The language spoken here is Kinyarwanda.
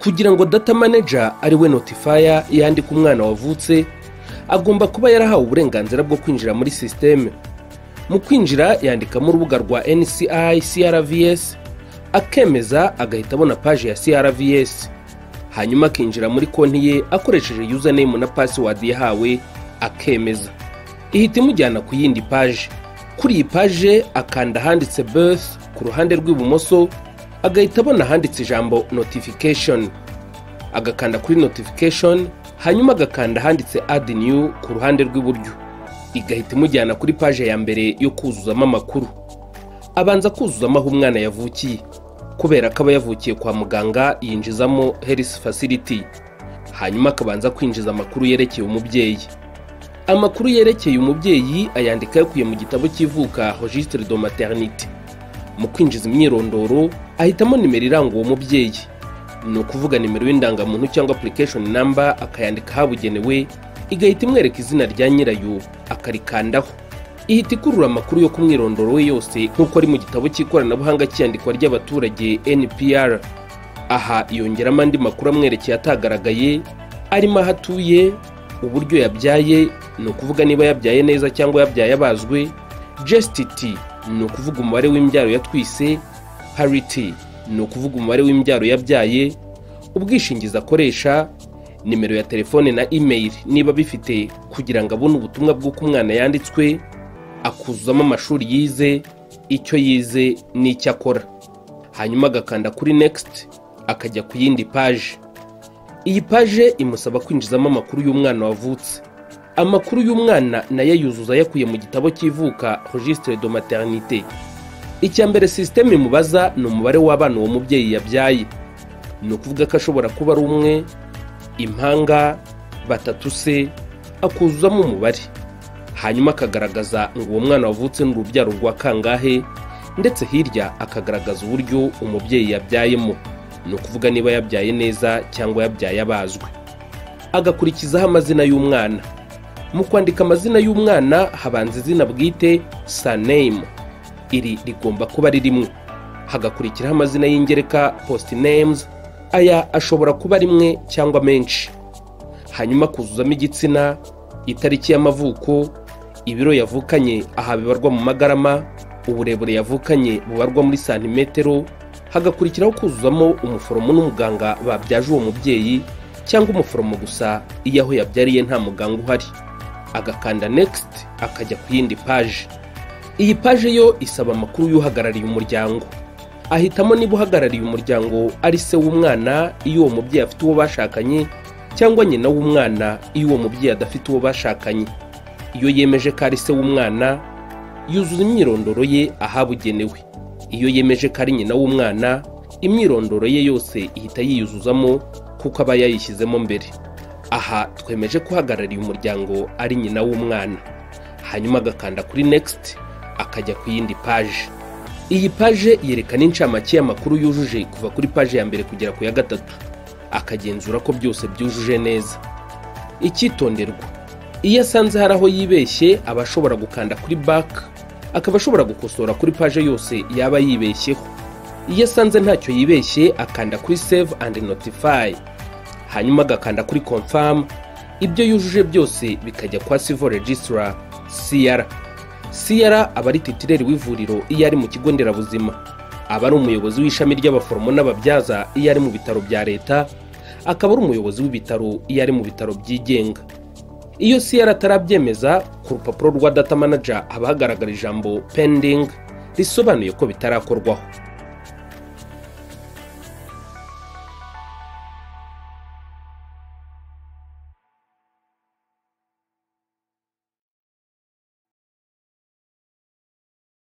kugira ngo data manager ari we notifaya yandika umwana wavutse agomba kuba yarahawe uburenganzira bwo kwinjira muri sisiteme mu kwinjira yandikamo urubuga rwa nci crvs akemeza agahita abona paji ya crvs hanyuma akinjira muri konti ye akoresheje username na password yahawe akemeza ihita imujyana ku yindi paji kuri iyi paje akanda ahanditse birth ku ruhande rw'ibumoso agahita abona ahanditse ijambo notification agakanda kuri notification hanyuma agakanda ahanditse add new ku ruhande rw'iburyo igahita imujyana kuri paje ya mbere yo kuzuzamo amakuru abanza kuzuzamo aho umwana yavukiye kubera ko aba yavukiye kwa muganga yinjizamo health facility hanyuma akabanza kwinjiza amakuru yerekeye umubyeyi amakuru yerekeye umubyeyi ayandika yakuye mu gitabo cy'ivuka registre de maternité mu kwinjiza imyirondoro ahitamo nimero iranga uwo mubyeyi ni ukuvuga nimero y'indangamuntu cyangwa application number akayandika ahabugenewe igahita imwereka izina rya nyirayo akarikandaho ihita ikurura amakuru yo ku mwirondoro we yose nk'uko ari mu gitabo cy'ikoranabuhanga cy'iyandikwa ry'abaturage npr aha yongeramo andi makuru amwerekeye atagaragaye arimo aho atuye uburyo yabyaye ni ukuvuga niba yabyaye neza cyangwa yabyaye abazwe jesititi ni ukuvuga umubare w'imbyaro yatwise pariti ni ukuvuga umubare w'imbyaro yabyaye ubwishingizi akoresha nimero ya telefone na imeri niba bifite kugira ngo abone ubutumwa bw'uko umwana yanditswe akuzuzamo amashuri yize icyo yize n'icyo akora hanyuma agakanda kuri nekisiti akajya ku yindi paji iyi paje imusaba kwinjizamo amakuru y'umwana wavutse amakuru y'umwana nayo yuzuza yakuye mu gitabo cy'ivuka registre de maternité icya mbere sisiteme imubaza ni umubare w'abana uwo mubyeyi yabyaye ni ukuvuga ko ashobora kuba ari umwe impanga batatu se akuzuzamo umubare hanyuma akagaragaza ngo uwo mwana wavutse ni urubyaro rwa kangahe ndetse hirya akagaragaza uburyo umubyeyi yabyayemo ni ukuvuga niba yabyaye neza cyangwa yabyaye abazwe agakurikizaho amazina y'umwana mu kwandika amazina y'umwana habanza izina bwite saneyime iri rigomba kuba ari rimwe hagakurikiraho amazina y'ingereka positineyimuzi aya ashobora kuba rimwe cyangwa menshi hanyuma kuzuzamo igitsina itariki y'amavuko ibiro yavukanye aha bibarwa mu magarama uburebure yavukanye bubarwa muri santimetero hagakurikiraho kuzuzamo umuforomo n'umuganga babyaje uwo mubyeyi cyangwa umuforomo gusa iyo aho yabyariye nta muganga uhari agakanda next akajya ku yindi paje iyi paje yo isaba amakuru y'uhagarariye umuryango ahitamo niba uhagarariye umuryango ari se w'umwana iyo uwo mubyeyi afite uwo bashakanye cyangwa nyina w'umwana iyo uwo mubyeyi adafite uwo bashakanye iyo yemeje ko ari se w'umwana yuzuza imyirondoro ye ahabugenewe iyo yemeje ko ari nyina w'umwana imyirondoro ye yose ihita yiyuzuzamo kuko aba yayishyizemo mbere aha twemeje ko uhagarariye umuryango ari nyina w'umwana hanyuma agakanda kuri next akajya ku yindi paje iyi paje yerekana incamake y'amakuru yujuje kuva kuri paje ya mbere kugera ku ya gatatu akagenzura ko byose byujuje neza icyitonderwa iyo asanze hari aho yibeshye aba ashobora gukanda kuri baka akaba ashobora gukosora kuri paje yose yaba yibeshyeho iyo asanze ntacyo yibeshye akanda kuri save and notify hanyuma agakanda kuri confirm ibyo yujuje byose bikajya kwa civil registrar CR CR aba ari titireri w'ivuriro iyo ari mu kigo nderabuzima aba ari umuyobozi w'ishami ry'abaforomo n'ababyaza iyo ari mu bitaro bya leta akaba ari umuyobozi w'ibitaro iyo ari mu bitaro byigenga iyo CR atarabyemeza ku rupapuro rwa data manager haba hagaragara ijambo pending risobanuye ko bitarakorwaho